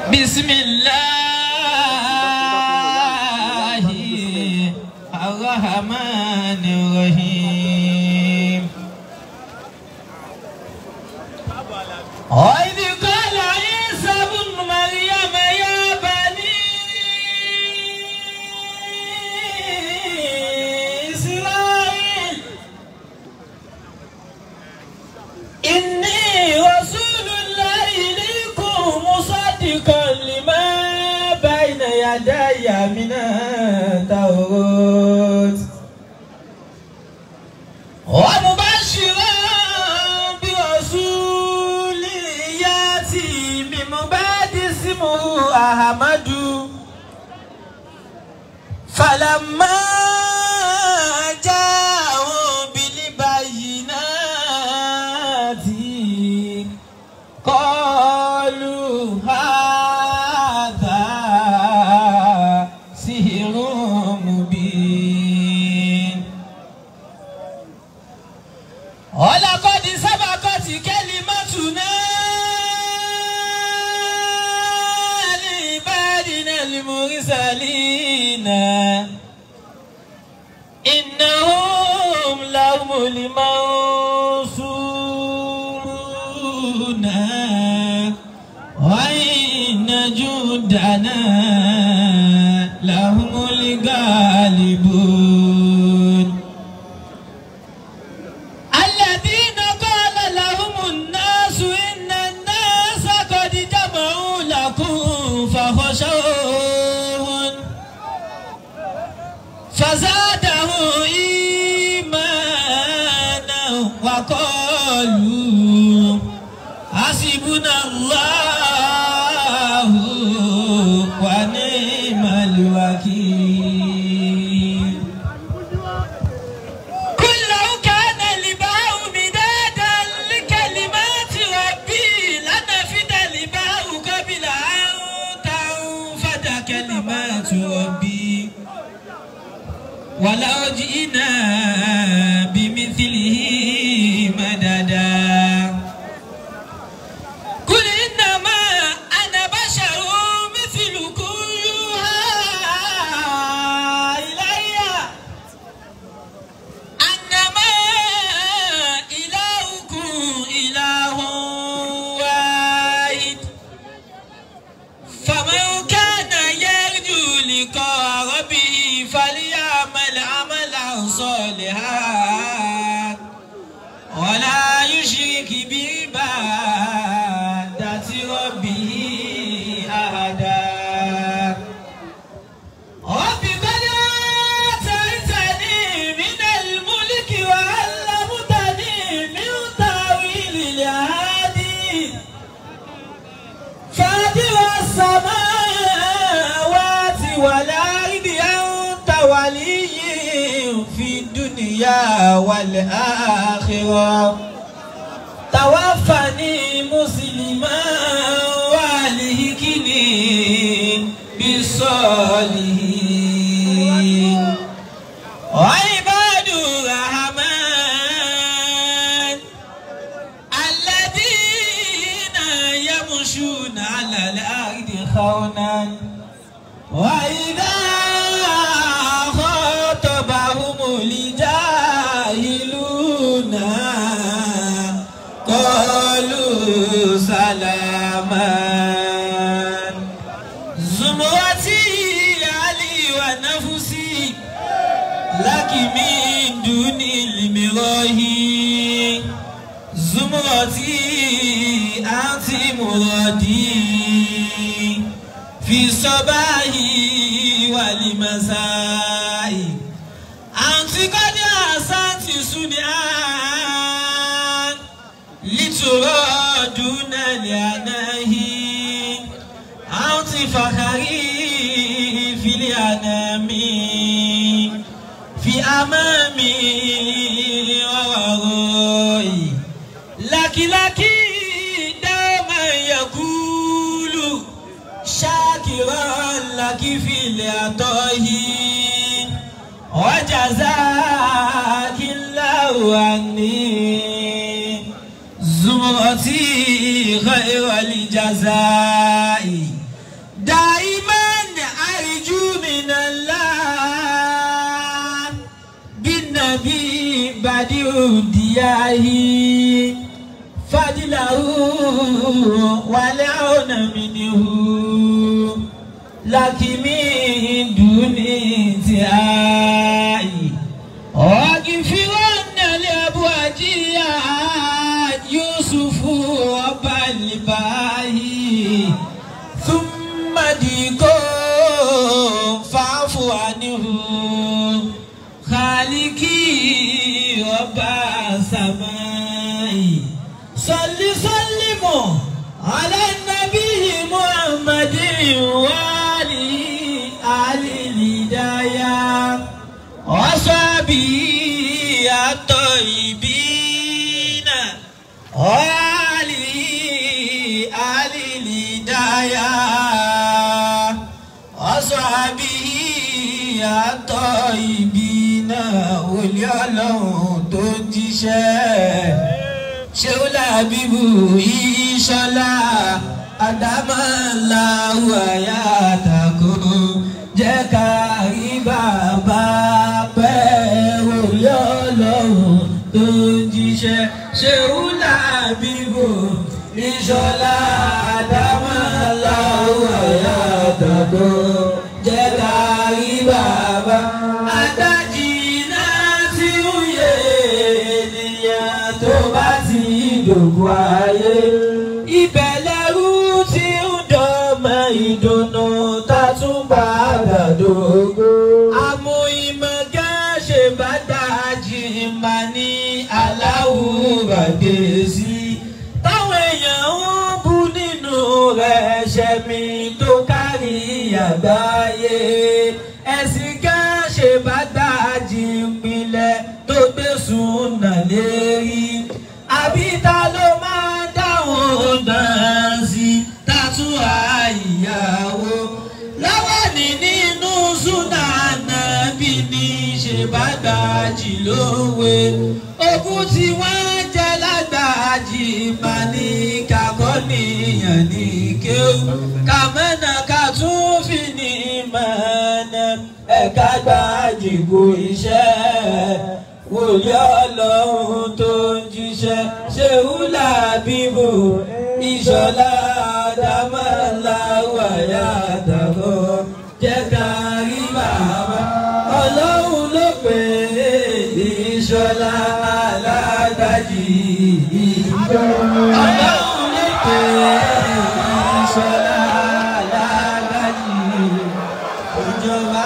بسم الله الرحمن الرحيم وإذ قال عيسى ابن مريم يا بني إسرائيل إني رسول الله إليكم مصدقا لما بين يدي من التوراة ومبشرا برسول ياتي من بعد اسمه أحمد فلما جاءوا بالبينات قالوا هذا سحر مبين ولقد سبقت كلمتنا لعبادنا المرسلين إنهم لهم المنصورون وإن جندنا لهم الغالبون الذين قال لهم الناس إن الناس قد جمعوا لكم فخشوهم فزاده إيمانا وقالوا حسبنا الله ونعم الوكيل قل لو كان الباء مدادا لكلمات ربي لنفد الباء قبل أن تنفد كلمات ربي ولو جئنا بمثله مددا قل إنما أنا بشر مثلكم يوحى إليّ أنما إلهكم إله واحد فمن كان يرجو لقاء ربه فليعمل عملا صالحا ولا يشرك بعبادة ربه أحدا رب قد آتيتني من الملك وعلمتني من تأويل الأحاديث فاطر السماوات والأرض أنت ولي في الدنيا والآخرة توفني مسلما والهكني بالصالحين وعباد الرحمن الذين يمشون على الأرض خونا وإذا خاطبهم الجاهلون قالوا سلاما زمرتي علي ونفسي لك من دون المراه زمرتي أنت مرادي في الصباح والمساء أنت قد أحسنت صنعا لترى دون العناه أنت فخري في الأنام في أمامي وورائي لك لك دوما يقول شاكرا لك في العطاء وجزاك الله عني زمرتي خير الجزاء دائما أرجو من الله بالنبي بديع دياه فضله والعون منه لكن من دون انتهاء واغفرن لأبواجيا يوسف رب الباهي ثم ديكو فاعف عنه خالقي رب السماء صل سلم على النبي محمد وآله آل الهداية وصحبه الطيبين وآله آل الهداية وصحبه الطيبين olè ọlọ́run tó jíṣẹ́ ṣéwúlà bíbù ìṣọlá àdámọ́láwù àyà àtàkù jẹ́ ká rí bàbá pẹ́ olè ọlọ́run tó jíṣẹ́ ṣéwúlà bíbù ìṣọlá àdámọ́láwù àyà àtàkù jẹ́ ká rí bàbá adájí náà tí ó yẹ ènìyàn tó bá ti dògbò ayé ibẹ̀ lẹ́rú tí ń dọ́mọ ìdùnnú tá tún bá dàdógó. àmọ́ ìmọ̀gá ṣe bá dájí mà ní aláwùrà gbèsè táwọn èèyàn ń bú nínú rẹ̀ ṣẹ̀mí tó kárí àgbáyé ẹ̀sìn ká ṣe bá dájí ìpìlẹ̀ tó gbé súnà lérí àbí ta ló máa dáhùn náà sí tàtú àìyàwó lọ́wọ́ ní nínú súnà nàbí ní ṣe bá dájí lówe ogún tí wọ́n jẹ́ lágbàájì máa ní kakọ́ níyàn ní kéwù kàmẹ́nà ká tún fi ní mọ̀ọ́nà ẹ̀ka gbàjìgbò iṣẹ́ wòlíì ọlọ́run tó ń jíṣẹ́ ṣéwúlà bíbò ìṣọ̀lá dámọ́lá wàyà àtàkọ́ jẹ́ ká rí bàbá ọlọ́run ló pè é ìṣọ̀lá alágbàjì ìjọ ọlọ́run ló pè é ìṣọ̀lá alágbàjì ìjọba.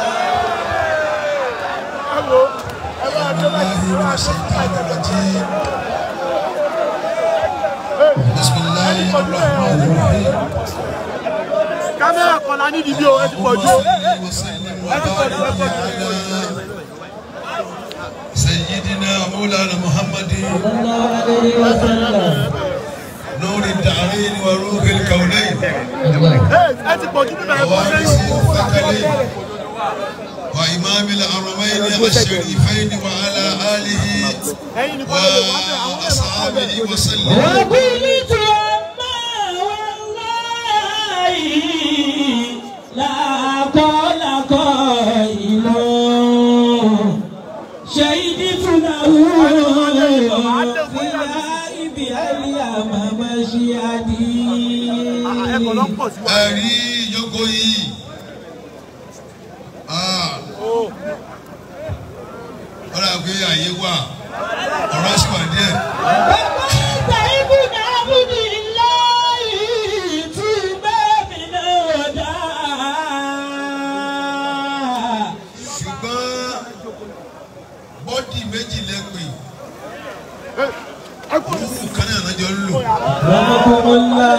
بسم الله الرحمن الرحيم kámẹ́rà kan la ní ìdílé o ẹ ti pọ̀ jù o. وسلم وبارك على سيدنا مولانا محمد صلى الله عليه وسلم نور الدارين وروح الكونين ẹ ti pọ̀ jù nínú ẹ̀kọ́ ووارث sẹ́yìn. الثقلين وإمام الحرمين الشريفين وعلى آله ẹ̀yin nìkan ló lè wá bẹ̀ àwọn ẹ̀rọ وأصحابه وسلم وقلت أما والله لا قال قائل شهدت له في الغائب اليوم مشيدي ẹ̀kọ́ ló pọ̀ sí wa. ẹ̀rí yọkọ yìí Ah, ọ̀rọ̀ àgbé àyè wà ọ̀rọ̀ sì wà díẹ̀ وقلت ابن عبد الله توبى من الوداع ṣùgbọ́n bọ́dì méjì lẹ́pẹ̀ orúkú kan náà lọ́jọ́ ń lò رحمكم الله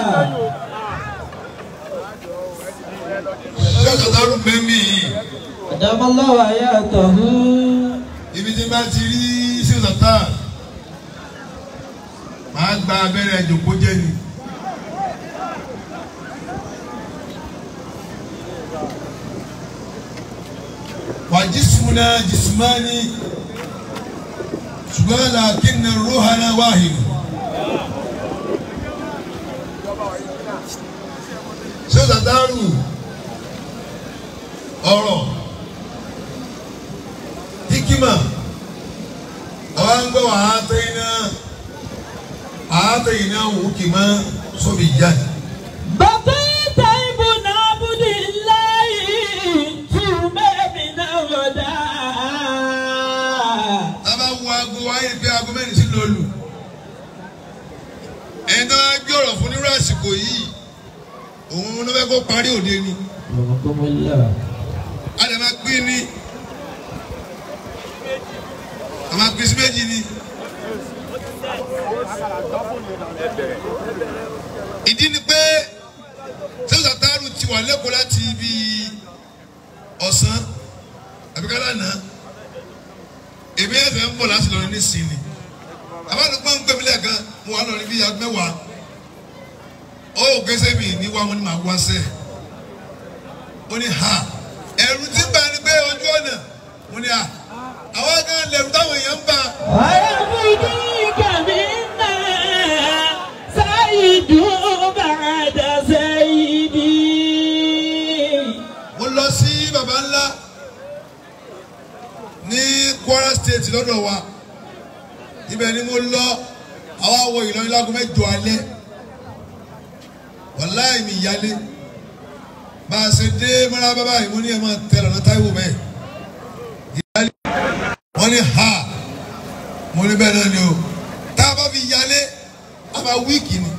ṣọ́ọ̀ṣọ́ dárú mẹ́mí yìí أدام الله حياته ibi tí bá ti rí sísọ̀tà máa gba abẹ́rẹ́ ìjòkó jẹ́ ni. وجسمنا جسمان ṣùgbọ́n لكن روحنا واحد. ṣé dàdárù ọ̀rọ̀ hikima ọ̀hán gbọ́ wà á tẹ́yìn náà á tẹ́yìn náà wò kìmá sóbì jáde. بقيت ابن عبد الله ثم من الوداع tábà wo aago wáyé pé aago mẹ́rin sí lọ́lù ẹni tó wá gbé ọ̀rọ̀ fún nírú àsìkò yìí òun ló fẹ́ kó parí òde ni رحمكم الله a lè máa pín ní a máa pín sí méjì ni ìdí ni pé sẹ́wọ́n sàtàrù ti wà lẹ́kọ̀ọ́ láti ibi ọ̀sán àbíkálá náà èmi ẹ̀fẹ̀ ń bọ̀ láti lọ ní sinmi àbálùpọ̀ ń gbẹ̀mí lẹ́ẹ̀kan mo wà lọ́rin bíi aago mẹ́wàá ó gẹ́sẹ̀ mi ní wá wọn ni màá wá sẹ́ẹ̀ ó ní ha ẹ̀rù tí ń bá ní pé ojú ọ̀nà mo ní ha àwọn kan lẹ̀rù táwọn èèyàn ń bá ويبديك منا سيد بعد سيدي mo lọ sí baba ńlá ní Kwara State lọ́dọ̀ wa ibẹ̀ ni mo lọ àwọn awọ Ìlọrin láago mẹ́jọ alẹ́ wàláì mi ìyálé bá a ṣe dé mọ́ra bàbá yìí mo ní ẹ̀ máa tẹ lọ́nà Táíwò bẹ́ẹ̀ ìyálé wọ́n ní ha mo ní bẹ́ẹ̀ náà ni o tá a bá fi ìyálé a máa wíìkì ni.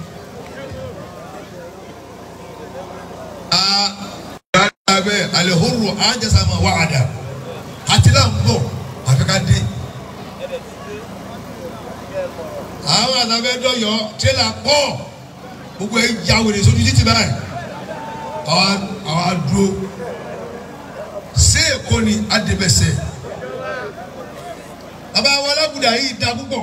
abẹ alihuru anjasama wàhádà àti là ń bọ̀ àfi ká dé. àwọn àtàbẹ dọyọ tírélà pọ̀ gbogbo ẹ ya wèrè sójú títì báyìí àwa àwa dúró ṣé èkó ni adébẹsẹ bàbá wa alágùdà yìí da púpọ̀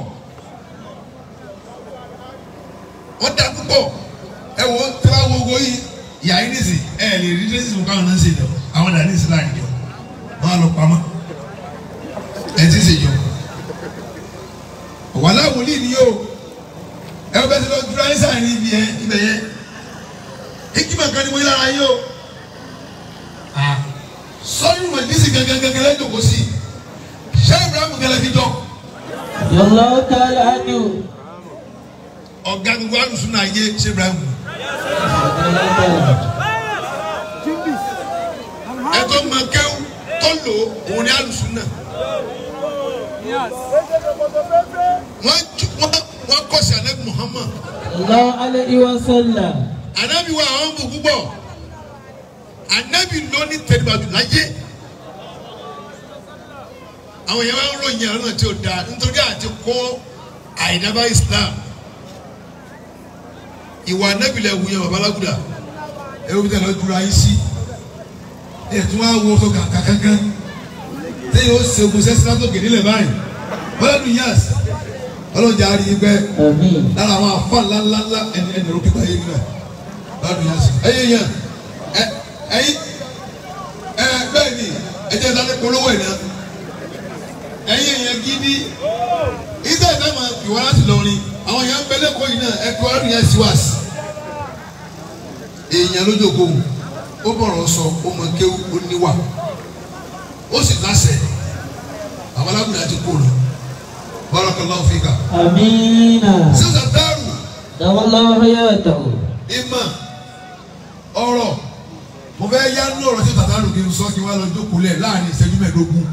wọ́n da púpọ̀ ẹ wo tí wọ́n wo owó yìí ìyá yìí nìsí ẹ lè rí dẹ́sí fún káwọn náà ń ṣe jọ àwọn náà ní ìsìlá ìjọ wọn á lọ pamọ́ ẹ ti ṣe jọ wàhálà wòlíì ni yóò ẹ bẹ ti lọ dúró ayé sáà ní ibi yẹn ibẹ̀ yẹn ikima kan ni mo yára yóò sọ́yìn mọ̀ ní sí gangan gangan lẹ́jọ́ kò sí ṣé Ibrahim gẹlẹ́ fi jọ الله تعالى عنه ọ̀gá gbogbo alùsùn náà yé ṣé Ibrahim ẹ̀tọ́ máa kẹ́wù tó lò òun ni alùsùn náà. wọ́n ju wọ́n wọ́n kọ́ sí anabi Muhammad الله عليه وسلم anabi wa àwọn bò púpọ̀ anabi ló ní tẹ̀lifàdù láyé àwọn yẹn wá ń ròyìn àrùn àti ọ̀dà nítorí àti kọ́ àìdábà Islam ìwà anabi lẹ̀ wù yẹn babalágùdà ẹ wọ́n bí tẹ̀lé dúró ayé sí ẹ tún wá wọ́ sọ kàkà kankan tẹ́yìn ó ṣe ogun sẹ́sìn látòkè nílẹ̀ báyìí bọ́lá dùn yàs ọlọ́jà á rí i pẹ́ آمين lára àwọn afa ńláńláńlá ẹni ẹni ro pípa yé nílẹ̀ lọ́dún yẹn sí. ẹyẹ yẹn ẹ ẹyí ẹ bẹ́ẹ̀ ni ẹjẹ sáré polówó ẹ̀ náà ẹyẹ yẹn gidi iṣẹ́ ìfẹ́ máa fi wá láti lọrin àwọn yẹn ń bẹ lẹ́kọ̀ọ́ yìí náà ẹ fi wá yẹn sí wá sí. èèyàn lójú òkú ó bọ̀rọ̀ sọ ó mọ kéwú ó níwà ó sì láṣẹ àwọn alábùdá ti kó lọ barakallahu fika. آمين sísè dárù دام الله حياته ìmọ̀ ọ̀rọ̀ mo fẹ́ yá ní ọ̀rọ̀ tí tàtà lù kí n sọ kí wọ́n lọ jókòó lẹ̀ láàrin ìṣẹ́jú mẹ́ẹ̀ẹ́dógún.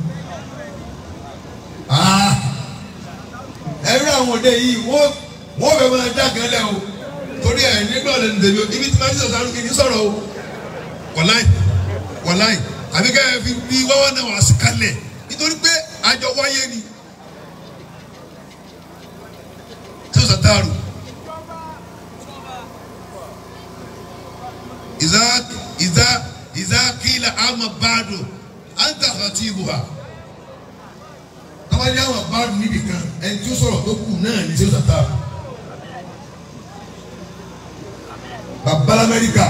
Ah, ẹ̀rí àwọn òde yìí wọ́n wọ́n fẹ́ máa já kan lẹ̀ o torí ẹ̀ nígbà lẹ́nu tèmi o ibi tí máa ń sọ̀rọ̀ sáré kí n sọ̀rọ̀ o wọ̀láì wọ̀láì àbí ká ẹ fi bí wáwá náà wá sí kalẹ̀ nítorí pé àjọ wáyé ni tí o sàtàrù. إذا إذا إذا قيل أما بعد أنت خطيبها tọ́wọ́ ní àwọn báàrù níbi kan ẹni tí ó sọ̀rọ̀ tó kù náà ní sèwọ́n tata bàbá lamẹ́ríkà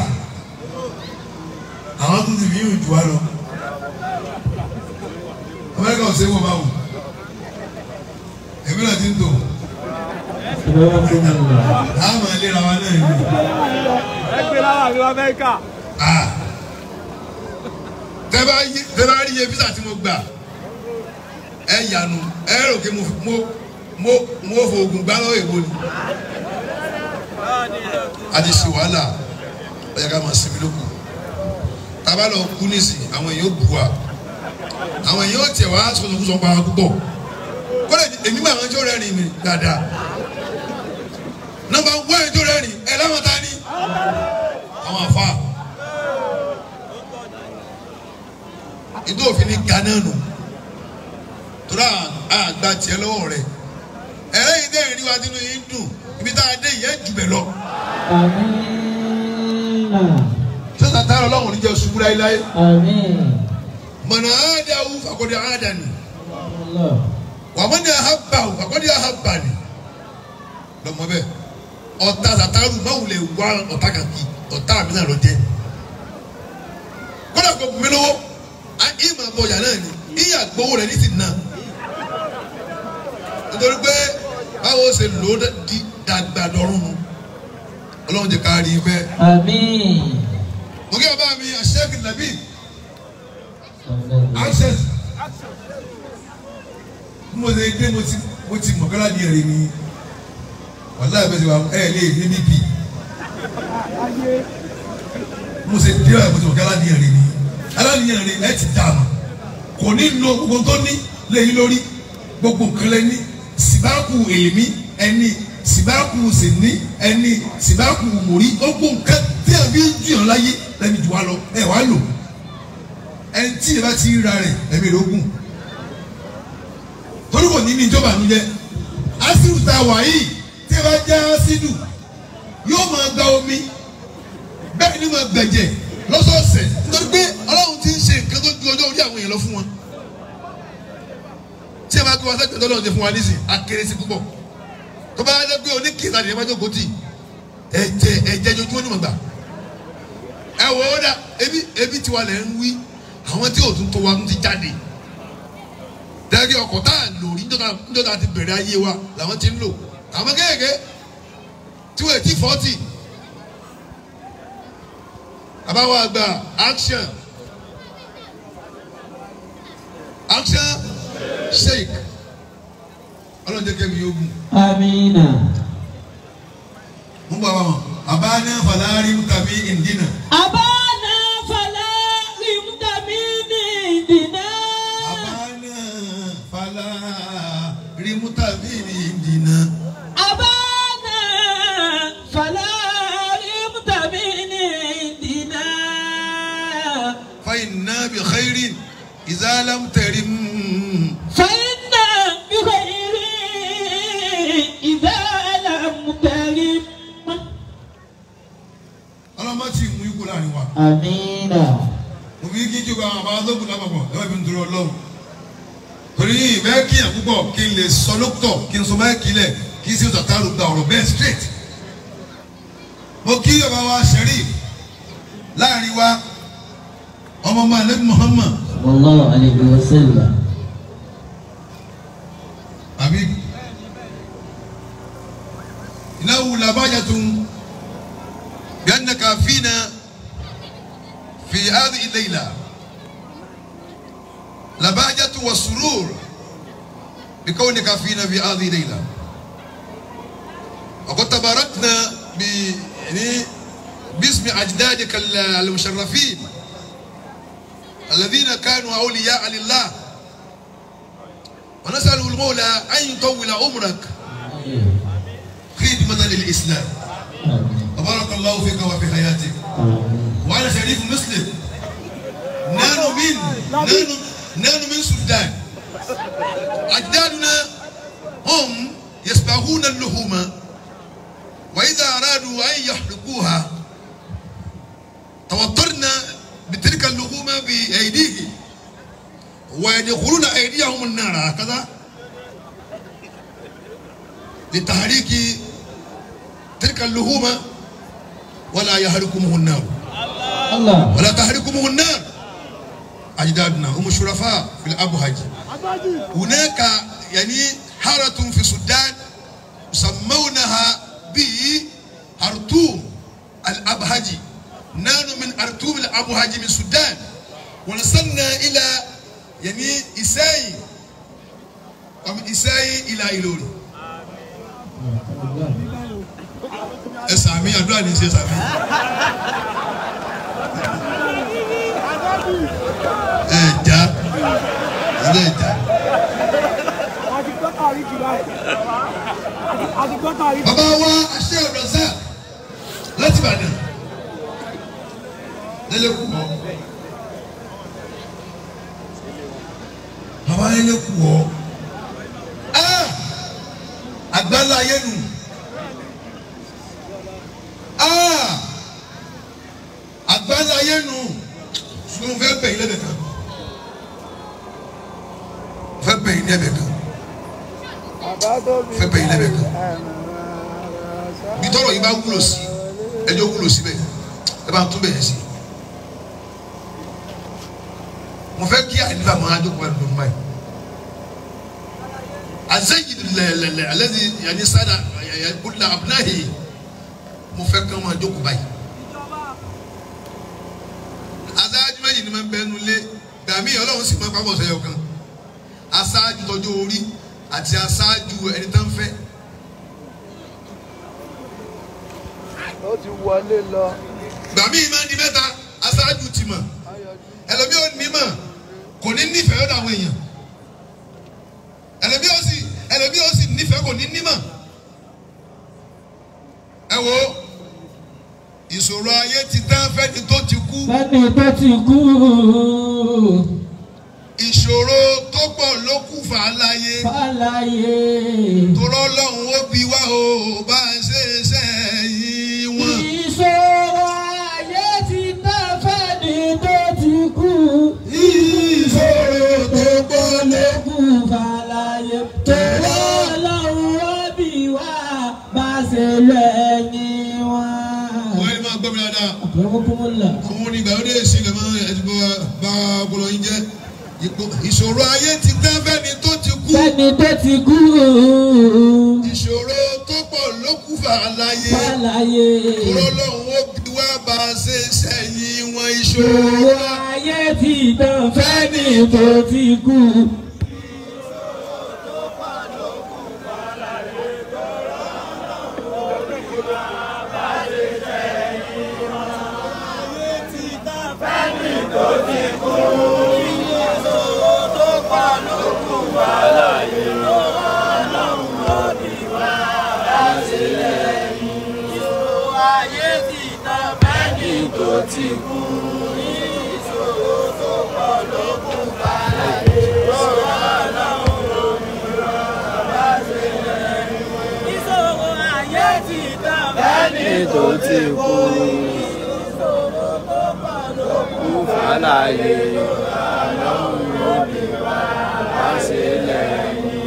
àwọn tó ti fi yín jù wá lọ amẹ́ríkà ò sẹ́wọ́n báwò èmi náà ti ń tò سبحانكم الله àmọ́ ìlera wa náà yìí ẹ gbé lára àríwá amẹ́ríkà. ah tẹ́ bá yí tẹ́ bá rí iye físà tí mo gbà ẹ yànnu ẹ rò pé mo mo mo mo fò oògùn gbá lọ́wọ́ èwo ni a ti ṣe wàhálà ó yẹ ká máa sinmi lóko tábà lọ kú nísìnyí àwọn èèyàn ó bù wá àwọn èèyàn ó tiẹ̀ wá sọ̀tọ̀kùsọ̀ pa wá púpọ̀ kọ́lẹ̀ èmi máa ń jó rẹ́rìn mi dáadáa nọ́mbà wọ́n ẹ̀ jó rẹ́rìn ẹ̀ láwọn ta ni àwọn afa ìdó òfin ní gánà nù tóra àgbà tiẹ̀ lọ́wọ́ rẹ̀ ẹ̀rẹ́ yìí dẹ́rìn ní wa nínú yìí dùn ibi tá a dé yìí ẹ̀ jù bẹ̀ lọ Amina. sọ́sà tá a lọ lọ́wọ́ níjẹ́ ṣubú láéláé Amin. mọ̀nà àádáwù fàkọ́dé àádánì Allah. wàmọ́ni àhábàwù fàkọ́dé àhábàní lọ́mọ bẹ́ẹ̀ ọ̀tá sàtàrù máwùlẹ̀ wá ọ̀tá kàkì ọ̀tá mi náà lọ jẹ́ kódà kò bùnmi lọ́wọ́ ìmọ̀ àbọ̀yà náà ni ìyà gbowó rẹ̀ ní ti nà nítorí pé báwo ṣe lò ó di dàgbà dọ̀rùn nu ọlọ́run jẹ́ ká rí i bẹ́ẹ̀. Amin. mo kí bàbá mi àṣẹ́kì nàbí access bí mo ṣe dé mo ti mo ti mọ̀ kọ́lá ní ẹ̀rí ni wàhálà ìbẹ̀sẹ̀ wa ẹ̀ lè ní níbi mo ṣe dé wa mo ti mọ̀ kọ́lá ní ẹ̀rí ni aláníyàn rẹ ẹ ti dà mà kò ní lo gbogbo tó ní lẹ́yìn lórí gbogbo nǹkan lẹ́ni sìbáàkù èlémí ẹni sìbáàkù sìní ẹni sìbáàkù mòrí gbogbo nǹkan tí a fi ń jùyàn láyé lẹ́ni jù wá lọ ẹ wá lò ẹni tí ìbá ti ra rẹ̀ ẹ̀mí lógún torí kò ní ní ìjọba ànújẹ ásídù tá a wà yìí tí ẹ bá jẹ́ ásídù yóò máa gba omi bẹ́ẹ̀ ni máa gbẹ̀jẹ̀ lọ́sọ̀ọ̀sẹ̀ nítorí pé ọlọ́run ti ń ṣe nǹkan tó ju ọjọ́ orí àwọn èèyàn lọ fún wọn tí ẹ bá gbé wọn sẹ́gbẹ̀ẹ́ tọ́lọ́run ti fún wa nísìn akéré sí púpọ̀ tó bá yẹ pé oníkèéta nìyẹn bá jókòó tì ẹ̀jẹ̀ ẹ̀jẹ̀ jojúmọ́ ni mo gbà ẹ wò ó dà ebi ebi tiwa lẹ̀ ń wí àwọn tí ò tún tó wa tún ti jáde dẹ́gẹ́ ọkọ̀ tá à ń lò rí níjọ́ta ti bẹ̀rẹ̀ ayé wa làwọn ti ń lò àwọn kéèké tí wọ́n ti fọ́tì àbáwọ̀ àgbà action action shake ọlọ́run jẹ́ kẹ́mi yóò gùn Amina. mú bàbá wọn àbáná fàlàrí tàbí ìdínà Abana fala limdamini dina. àbáná fàlàrí tàbí ìdínà Abana fala limdamini dina. fàyínà bí xeyrin ìzálàm tẹ̀rín فإن بخير إذا لم ترم ọlọ́mọ tí mú ikú láàrin wa آمين mo fi kí jókòó àwọn àbá lókun lápapọ̀ lọ́wọ́ ibi ń dúró ọlọ́run torí ìbẹ́ kíyàn púpọ̀ kí n lè sọ lókùtọ̀ kí n sọ báyìí kílẹ̀ kí n sì tàtàrù gba ọ̀rọ̀ bẹ́ẹ̀ straight mo kí ọba wa Sharif láàrin wa ọmọ ọmọ alẹ́ Muhammad صلى الله عليه وسلم àbí إنه لباجة بأنك فينا في هذه الليلة لباجة وسرور بكونك فينا في هذه الليلة وقد تباركنا ب يعني باسم أجدادك ال- المشرفين الذين كانوا أولياء لله ونسأل المولى أن يطول عمرك خدمة للإسلام آمين وبارك الله فيك وفي حياتك آمين وعلى شريف مسلم نانو من نانو نانو من السودان أجدادنا هم يسبغون اللحوم وإذا أرادوا أن يحرقوها توترنا بتلك اللحوم بأيديهم ويدخلون أيديهم النار هكذا لتحريك تلك اللحوم ولا يهلكمه النار الله ولا تحركمه النار أجدادنا هم الشرفاء في الأبهج هناك يعني حارة في السودان يسمونها بأرتوم الأبهجي نحن من أرتوم الأبهجي من السودان wọ́n sanna ilà yẹni ìsẹ́yìn ọmọ ìsẹ́yìn ilà ìlòrì ẹ sàmì àdúrà ní í ṣe sàmì ẹ já ilé ìjà àti gbọ́tà rí jù báyìí àti gbọ́tà rí bàbá wa aṣẹ ọ̀rọ̀sà láti Ìbàdàn lẹ́lẹ́kùn mọ́ bàbá lẹ́lẹ́kùn mọ́ àgbàlá ayé nù àgbàlá ayé nù sùn fẹ́ bẹ̀yìn lẹ́bẹ̀ kan fẹ́ bẹ̀yìn lẹ́bẹ̀ kan fẹ́ bẹ̀yìn lẹ́bẹ̀ kan bí tọrọ yìí bá wúlò sí ẹjọ́ wúlò síbẹ̀ ẹ bá tún bẹ̀yẹ sí mo fẹ́ kí àyíká máa jókòó ẹnu lónìí báyìí azayi lẹlẹlẹ alẹ́ni yanni sada kúlẹ̀ abunahi mo fẹ́ kí wọ́n máa jókòó báyìí aṣáájú méjì ni máa ń bẹnu lé dàmí ọlọ́run sì máa pápọ̀ sẹ́yọ kan aṣáájú tọjú orí àti aṣáájú ẹni tó ń fẹ́. ó ti wọlé lọ. gbàmí máa ń di mẹ́ta aṣáájú ti mọ̀ ẹlòmí ò ní mọ̀ kò ní nífẹ̀ẹ́ ọ̀dọ̀ àwọn èèyàn ẹlòmí ò sì ẹlòmí ò sì nífẹ̀ẹ́ kò ní nímọ̀ ẹ wo ìṣòro ayé ti tán fẹ́ni tó ti kú Fẹ́ni tó ti kú. ìṣòro tó pọ̀ ló kù fà á láyé Fàlàyé. torọ́ lọ́hùn ó bi wá o bá a ṣe sẹ́yìn wọn. Ìṣòro ayé ti tán fẹ́ni tó ti kú. ìṣòro tó pọ̀ ló kù. Kú fàlàyé. Tòwó ọlọ́run ó bì wá bá ṣe lẹ́yìn wọn. wọ́n yẹn máa gbọ́ mi dáadáa. Àbẹ̀wòkúmọ̀lá. àwọn onígbàlódé èsì lè máa ẹtì bọ́ bá ọpọlọ yín jẹ́ Ipò- ìṣòro ayé ti tán fẹ́ni tó ti kú Fẹ́ni tó ti kú. ìṣòro tó pọ̀ ló kù fà á láyé Fàlàyé. tòró lọ́hùn ó bí wá bá a ṣe sẹ́yìn wọn ìṣòro Ìṣòro ayé ti tán fẹ́ni tó ti kú. tó ti kú. Kú fàlàyé ọlọ́run ló bí wá wá sílẹ̀.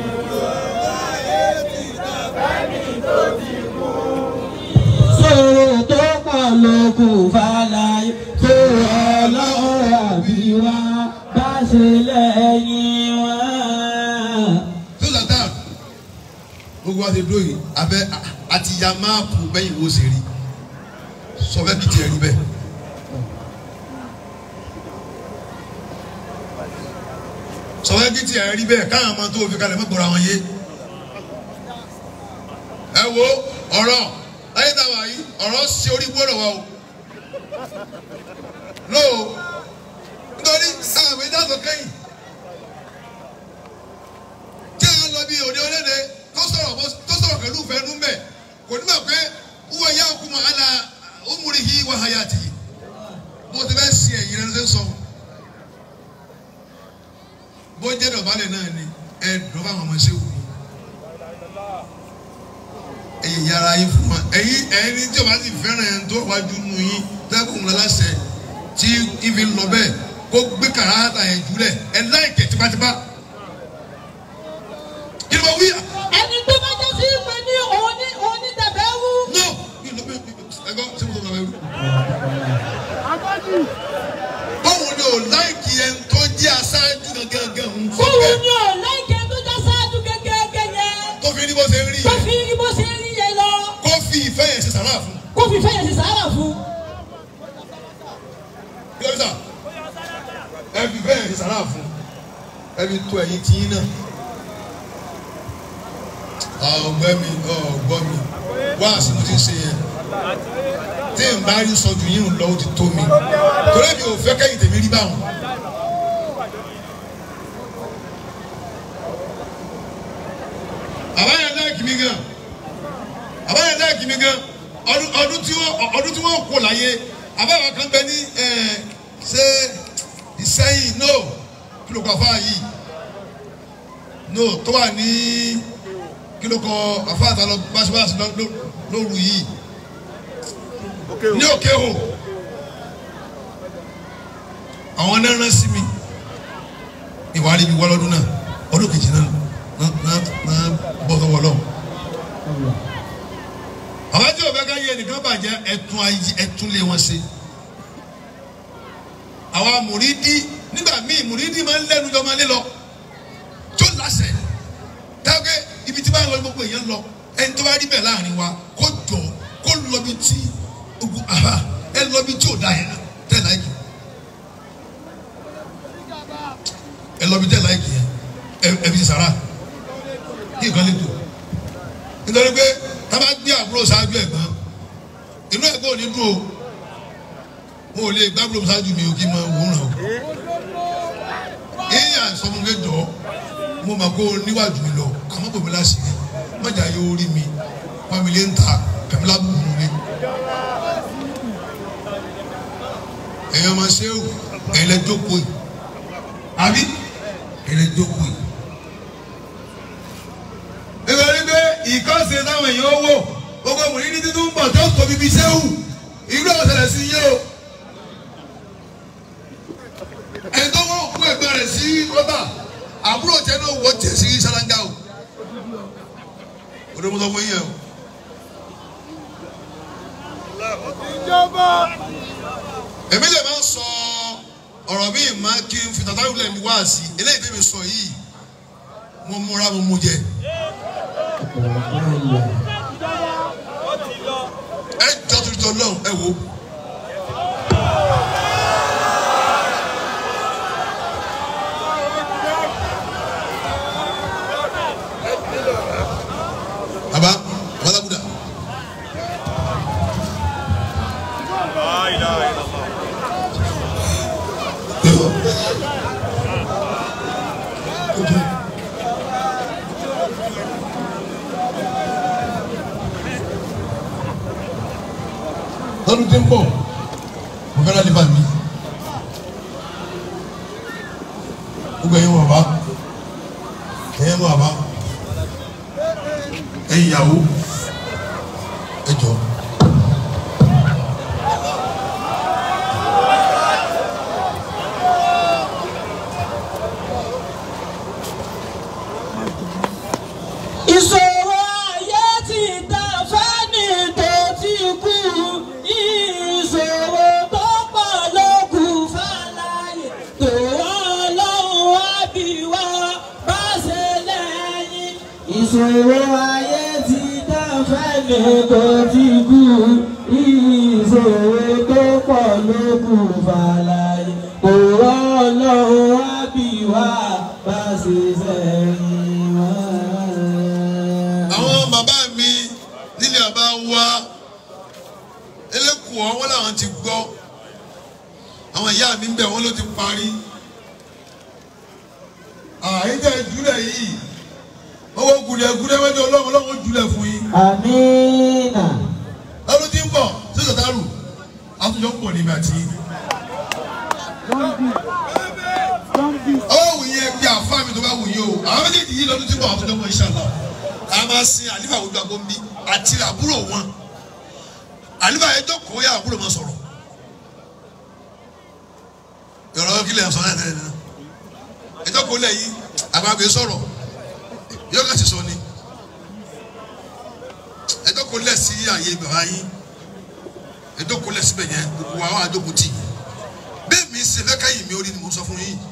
Sọ̀rọ̀ tó pọ̀ ló kù fàlàyé tó ọlọ́run àbí wá bá ṣe lẹ́yìn wá. tó sàtà gbogbo wa ti dúró yìí abẹ àti ya máàpù bẹ́yìn wo ṣe rí sọ fẹ́ kí tiẹ̀ rí bẹ́ẹ̀. sọ fẹ́ kí tiẹ̀ rí bẹ́ẹ̀ káwọn ọmọ tó fi kalẹ̀ mọ́ gbọ́ra wọn yé. ẹ wo ọ̀rọ̀ ayé tá a wà yìí ọ̀rọ̀ ṣe orí gbọ́dọ̀ wa o. no nítorí sáà mi dáàtọ̀ kẹ́yìn tí a lọ bí òde olédè tó sọ̀rọ̀ bó- tó sọ̀rọ̀ pẹ̀lú fẹ́nu mbẹ̀ kò ní mọ̀ pé wúwo ya kú mọ̀ ala umurihi wa hayati bó ti bẹ́ si ẹ̀yìn rẹ̀ ló ṣe ń sọ. bó jẹ́ dọ̀bálẹ̀ náà ni ẹ dọ́bà àwọn ọmọ ṣé wù mí. ẹ̀yin yàrá yín fún wa ẹ̀yin ẹ̀yin tí o bá sì fẹ́ràn ẹ̀ tó wájú nù yín tẹ́kùn ńlá láṣẹ tí ibi ń lọ bẹ́ẹ̀ kó gbé kàràtà ẹ̀ jùlẹ̀ ẹ̀ láìkẹ̀ tipátipá kí ló wí. Ẹni tó bá jẹ́ sí pé ní òní òní tẹ̀fẹ́ wú. no mi ló bẹ ẹgbẹ́ ṣé mo tó lọ bẹ wí. Agbájú. báwo ni o láìkì ẹni tó jẹ́ aṣáájú gangan ń fọ́ Fóun bẹ́ẹ̀ ni ò láìkẹ́ tó já sáájú gẹ́gẹ́ yẹn. tó fi ní bó ṣe ń rí Tó yẹn fi rí bó ṣe rí yẹn lọ. kó fi ìfẹ́ yẹn ṣe sàrà fún Kó fi fẹ́yẹ̀ sí sàárà fún. kí ló dé sà ẹ fi bẹ́ẹ̀ ní sàrà fún ẹ fi tó ẹ̀yìn tiyín náà. ọgbẹ́ mi ọgbọ́ mi wá àsìkò tí ń ṣe yẹn tí n bá rí sọjú yín lọ ó ti tó mi torí mi ò fẹ́ kẹ́yìn tèmi rí báwọn. àbáyọ láìkì mi gan àbáyọ láìkì mi gan ọdún ọdún tí wọ́n ọdún tí wọ́n kó láyé àbáyọ kan bẹ ní ẹ ṣe ìsẹ́yìn no kí ló kọ afá yìí no tó wà ní kí ló kọ afá àtàlọ báṣubáṣu lóru yìí ní òkè o àwọn náà rán sí mi ìwádìí mi wọ́ lọ́dún náà ọdún kejì náà náà náà bọ́ sọ́wọ́ lọ́wọ́ àwọn tí òbẹ́ ká yẹ nìkan bàjẹ́ ẹ̀tún ayé ẹ̀tún lé wọn ṣe àwa mùrídìí nígbà míì mùrídìí máa ń lẹ́nu jọ máa lé lọ tó láṣẹ táwọn ibi tí báyìí wọlé gbogbo èèyàn lọ ẹni tó bá rí bẹ́ẹ̀ láàrin wa kó jọ kó lọ bí tí ogun aha ẹ lọ bí tí ò da yẹn tẹ láìkì ẹ lọ bí tẹ láìkì yẹn ẹ ẹ fi sàrà kí nǹkan lè tó nítorí pé tábà gbé àbúrò ṣáájú ẹ̀gbọ́n inú ẹ̀gbọ́n ò ní dùn o mo ò lè gbàgbọ́ ṣáájú mi ò kí n máa wòran o èèyàn sọmọge jọ mo mà kó níwájú mi lọ àmọ́ bòmí láṣìírí mọ̀jà yóò rí mi pàmìlì ń ta kàmílà bùnú mi. ẹ̀yin ọmọ ṣéwù ẹ̀yin lẹ jókòó yìí àbí ẹ̀yin lẹ jókòó yìí. nítorí pé ìkọ́sẹ̀ táwọn èèyàn ó wò gbogbo mòrídìí títún ń bọ̀ tó tóbi bíi ṣéwù ìlú ọ̀sẹ̀lẹ̀ sí yé o. ẹni tó wọ́n kú ẹgbẹ́ rẹ̀ sí rọ́bà àbúrò tẹ náà wọ́ tẹ̀ sí sálángà o. òde mo sọ fún yín yẹn o. ìjọba. èmi lè máa ń sọ ọ̀rọ̀ mi máa kí n fi tàtàrí wulẹ̀ mi wá sí eléyìí tẹ́mi sọ yìí mo múra mo mú jẹ. ẹ jọ tuntun tó lọ́hùn ẹ wò. baba wàlábùdà. lọ́dún tí ń bọ̀ mo fẹ́ láti bá mi gbogbo ẹ̀yin wà bá ẹ̀yin wà bá ẹ̀yin ìyàwó ẹ jọ. ìṣòro ayé ti dá fẹ́ni tó ti kú ìṣòro tó pọ̀ ló kù fàlàyé tó ọlọ́run á bí wá bá ṣe lẹ́yìn. ìṣòro ayé ti dá fẹ́ni tó ti kú ìṣòro tó pọ̀ ló kù fàlàyé tó ọlọ́run á bí wá bá ṣe lẹ́yìn wá àwọn bàbá mi nílé bàbá wa elékùọ́ wọn làwọn ti gbọ́ àwọn ìyá mi ń bẹ̀ wọ́n ló ti parí àyíjẹ́ ìjúlẹ̀ yìí owó gùdẹ̀gùdẹ̀ wẹ́jọ ọlọ́run ọlọ́run jùlẹ̀ fún yín Amina. lọ́dún tí ń bọ̀ sí sọ̀tàrù àtúnjọ ń pọ̀ níbi àti ọwọ́ wù yín ẹgbẹ́ àfa mi tó bá wù yín o àwọn méjèèjì yìí lọ́dún tí ń bọ̀ àtúnjọ ń pọ̀ inshallah a máa sin àlífà ojú agbó ń bí àti àbúrò wọn àlífà ẹjọ́ kò yá àbúrò wọn sọ̀rọ̀ yọ̀rọ̀ kílẹ̀ sọ náà tẹ́lẹ̀ náà ẹjọ́ kò lẹ̀ yìí àgbàgbé sọ̀rọ̀ yóò kà sí sọ ni ẹjọ́ kò lẹ̀ sí àyè bàbá yín ẹjọ́ kò lẹ̀ síbẹ̀ yẹn gbogbo àwọn àjọkùn tì bẹ́ẹ̀ mi ṣe fẹ́ káyìí mi ó rí ni mo sọ fún yín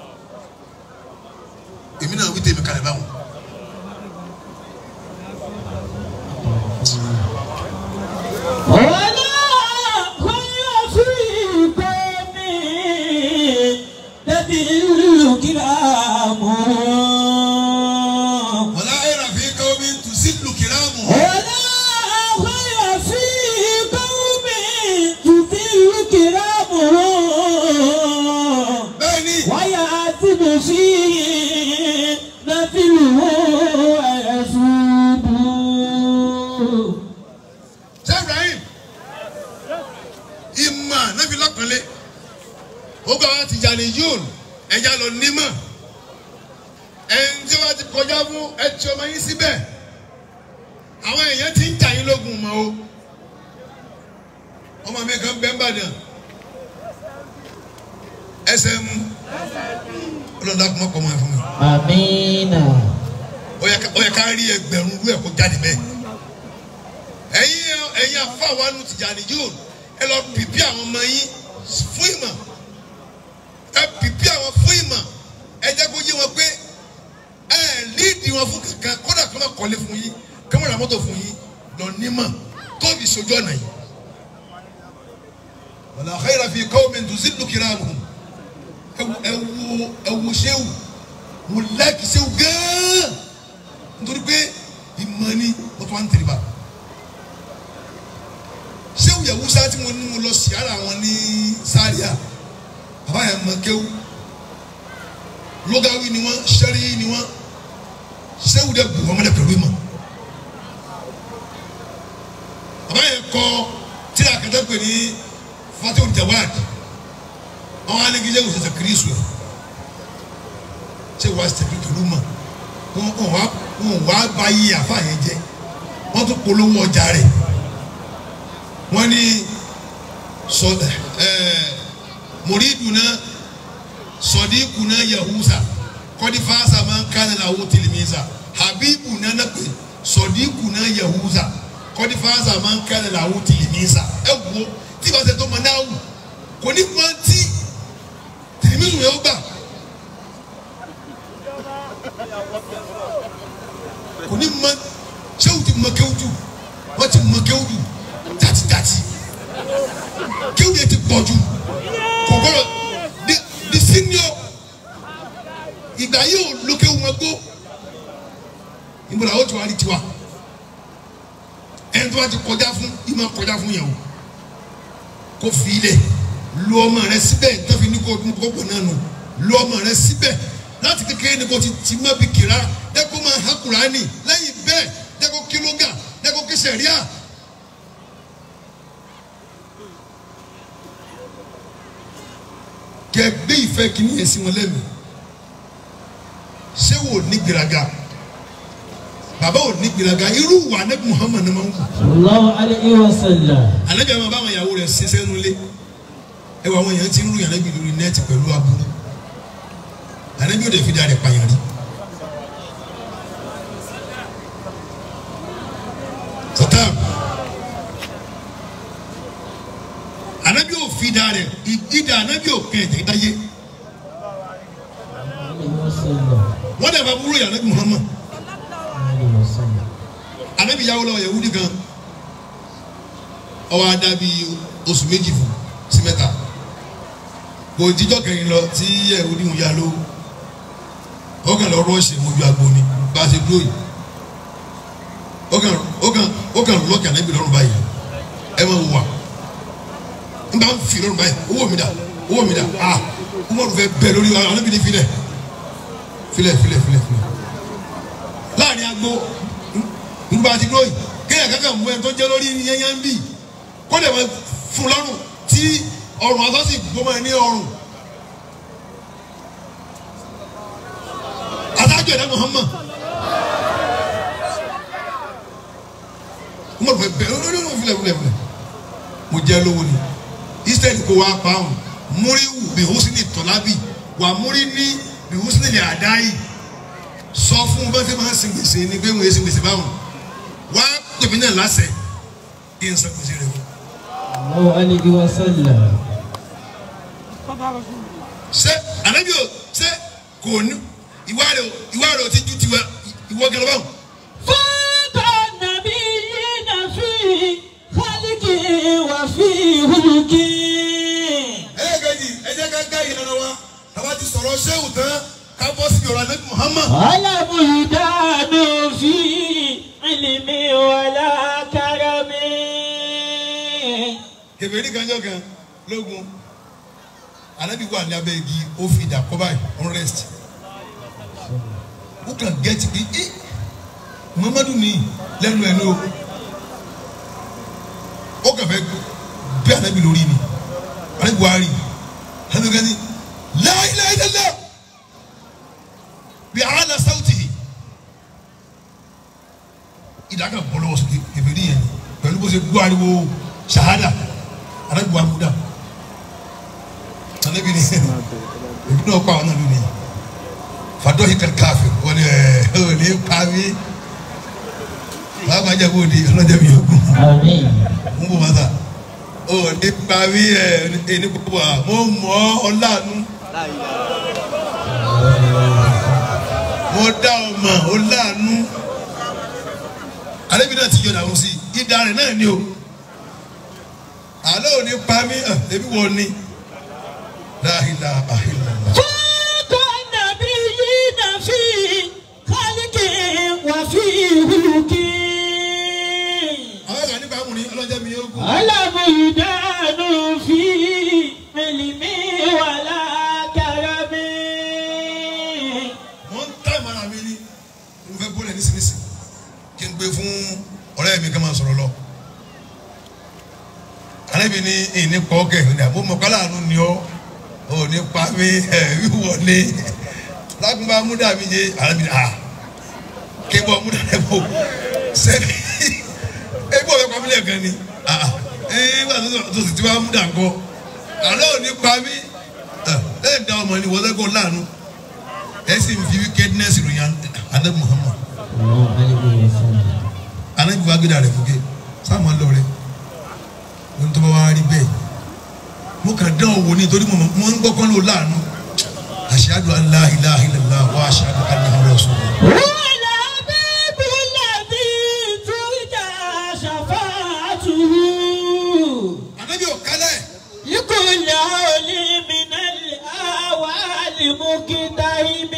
èmi náà wí tèmi kalẹ̀ báwọn. ولا خير في قوم الذين lápẹ́lẹ́ ó gbà wá Tìjàní yóò ẹja lọ nímọ̀ ẹni tí wọ́n ti kọjá fún ẹ tí ọmọ yín síbẹ̀ àwọn èèyàn ti ń jà yín lógun mọ́ o ọmọ mi kan bẹ́ẹ̀ bàdàn ẹsẹ̀ mu ọlọ́dà kọ́ ọkọ̀ máa fún mi Amina. ó yẹ ká- ó yẹ ká rí ẹgbẹ̀rún rú ẹ̀ kó jáde bẹ́ẹ̀ ẹ̀yin ẹ̀yin afáwọnù Tìjàní yóò ẹ lọ pìpì àwọn ọmọ yín fún ìmọ̀ ẹ pìpì àwọn fún ìmọ̀ ẹ jẹ́ kó yé wọn pé ẹ líìdì wọn fún kankan kódà kí wọ́n kọ́lé fún yín kí wọ́n ra mọ́tò fún yín lọ nímọ̀ tóbi sojú ọ̀nà yìí. wala khayra fi qawmin tuzillu kiramuhum ẹ wo ẹ wo ẹ wo sẹ́wù mo láìkì sẹ́wù gán nítorí pé ìmọ̀ ni wọ́n tún wá ń tẹ̀lé bá sẹ́wù yẹ̀wúsá tí mo ní mo lọ sí ara wọn ní sáríà bàbá yẹn mọ kéwù lógawi ni wọn sẹ́rí ni wọn sẹ́wù dẹ̀ bù wọn mọ́lẹ̀ pẹ̀lú ìmọ̀ bàbá yẹn kọ tí a kẹtẹ pè ní fatih jawad àwọn anigijẹ wò sẹsẹ kirisu yẹ ṣé wàá sẹsẹ pẹ̀lú mọ̀ wọn wọn wá wọn wá bá yí àfa yẹn jẹ wọn tún polówó ọjà rẹ̀ wọ́n ní sọ ẹẹ muriduna sọdíkùnà yahusa kọdífàsà máa ń kánà làwọn tìlímìsà habibuna nàpẹ sọdíkùnà yahusa kọdífàsà máa ń kánà làwọn tìlímìsà ẹ wo tí ìbá ṣe tó mọ náà wù kò ní mọ tí tìlímìsù yẹn ó gbà kò ní mọ sẹ́wù ti mọ kéwù jù wọ́n ti mọ kéwù jù dátidátì kéwù yẹn ti pọ̀ jù kò gbọ́dọ̀ di di senior ìgbà yóò lókè wọn gbó ìmọ̀lá ó ti wá rí tiwa ẹni tó bá ti kọjá fún ìmọ̀ kọjá fún yẹn o kó fi ilẹ̀ lu ọmọ rẹ síbẹ̀ tó fi ní kó kó pọ̀ náà nù lu ọmọ rẹ síbẹ̀ láti kékeré ni kò ti ti má bi kìlá dẹ́kun máa ha Kùránì lẹ́yìn bẹ́ẹ̀ dẹ́kun kílógà dẹ́kun kí sẹ̀ríà. kẹ gbé ìfẹ́ kìíní yẹn sí wọn lẹ́nu ṣé wò ní gbéraga bàbá ò ní gbéraga irú wà anabi Muhammad máa ń wù Sallallahu alayhi wa sallam. anabi àwọn báwọn ìyàwó rẹ̀ ṣe sẹ́nu lé ẹ wọ àwọn èèyàn tí ń rú anabi lórí nẹ́ẹ̀tì pẹ̀lú aburú anabi ò dẹ̀ fi dá rẹ̀ pààyàn rí sọtá anabi ò fi dá rẹ̀ ìdídà anabi ò kẹ́ ẹ̀jẹ̀ dáyé Alayhi wa sallam. wọ́n dẹ̀ bá burú yà anabi Muhammad Alayhi wa sallam. anabi yàwó lọ yahudi kan ọwọ adabi oṣù méjì fún sí mẹ́ta kò jíjọ kẹrin lọ tí yahudi ń ya ló ó kàn lọ rọọṣì mojú agbo ni bá a ṣe dúró yìí ó kàn ó kàn ó kàn lọkì anabi lọ́rùn báyìí ẹ máa wà n bá ń fi lọ́rùn báyìí owó mi dà owó mi dà ah umaru fẹ́ bẹ́ẹ̀ lórí anabi ní filẹ̀ filẹ̀ filẹ̀ filẹ̀ filẹ̀ láàrin agbo nígbà tí dúró yìí kéèyàn kankan mú ẹ tó jẹ́ lórí yẹnyẹn ń bì kó lè máa fún lọ́rùn tí ọrùn asọ́sì gbọmọ ẹ ní ọrùn. adájọ́ ẹ̀dá Muhammad mo fẹ́ bẹ́ẹ̀ ó ní mo filẹ̀ filẹ̀ filẹ̀ mo jẹ́ lówó ni israẹli kò wá pa ọ̀hún múríwù bihusini tọ́lábì wà múrí ní bihusini lè àdáyì sọ fún bá ṣe máa ń sin gbèsè ni pé wọ́n yé sin gbèsè báwọn wá pèmí náà lásẹ̀ kí n san gbèsè rẹ̀ fún. Sallallahu alayhi wa sallam. ṣé ànábì ò ṣé kò ní ìwà rẹ̀ ò- ìwà rẹ̀ ò ti ju tiwa ìwọ gẹlẹ báwọn. فوق النبيين في خلقه وفي خلقه ẹlẹ́gẹ̀ẹ́jì ẹ jẹ́ ká gá ìlànà wa àwa ti sọ̀rọ̀ ṣéwù tán ká bọ́ sí ọ̀rọ̀ ànábì Muhammad. على بلدان في علم ولا كرم kèfèrí kanjọ́ kan lógun ànábì wà ní abẹ́ igi ó fi ìdà kọ́ báyìí on rest ó kàn gẹ́tì pé ẹ́ Muhammadu ní lẹ́nu ẹ̀ ní o ó kàn fẹ́ bí ànábì lórí ni ànábì anabi buhari anabi gani la ilaha illallah bi ala sawtihi ìdáka bọlọwọ sókè kẹfẹẹri yẹn ni pẹ̀lú bó ṣe gbọ́ ariwo ṣahada anabi buhari mú dà anabi ni ebi náà kọ àwọn náà lónìí fàdọ́hì kàkàfẹ́ wọ́n ní ẹ̀ ẹ̀ ní pàmì wàá máa jẹ́ bóde ọlọ́jọ́ mi yókù Àmín. ń bò máa ta ó ní pàmì ẹ̀ ní gbogbo à mo mọ̀ ọ́ ọ̀làánú mo dá ọmọ ọ̀làánú àlébi náà ti yọ dàrú sí i ìdá rẹ̀ náà ni o àlọ́ ò ní pàmì ẹ̀ ẹbí wọ́n ní láhìlá àhìlá. فوق النبيين في خلق وفي خلق àwọn kan nípa àmúni ọlọ́jọ́ mi yókù. علم يدان في علم ولا كرم mo ń tá ìmọ̀ràn mi ní mo fẹ́ bọ́lẹ̀ nísinsìnyí kí n gbé fún ọ̀rẹ́ mi ká máa sọ̀rọ̀ lọ. àlẹ́bí ní ìní pọ́ọ́kẹ́ ní àbó mọ̀kálà àánú ni ọ́ ò ní pa mí ẹ̀ wíwọ̀ ní lágùnbá múdà mi yé àlẹ́bí ní à kébọ̀ múdà rẹ̀ bò sẹ́ni ebi ọ̀fẹ́ pa mí lẹ́ẹ̀kan ni à ẹ̀ nígbà tó tó sì ti wá múdà ńkọ́ àlọ́ ò ní pa mí ẹ̀ lẹ́yìn dá ọmọ ni wọ́n lẹ́kọ̀ọ́ láàánú ẹsì fi wickedness ròyìn adé muhammad anabi wa gbéra rẹ fúkẹ sáàmù alọrẹ wọn tó bá wá rí bẹ́ẹ̀ mo kàn dán owó ní torí mo mo ń gbọ́kàn ló láàánú ashhadu an la ilaha illallah wa ashhadu anna rasulullah. هو الحبيب الذي ترجى شفاعته anabi ò kálẹ̀ لكل هول من الأهوال مقتحم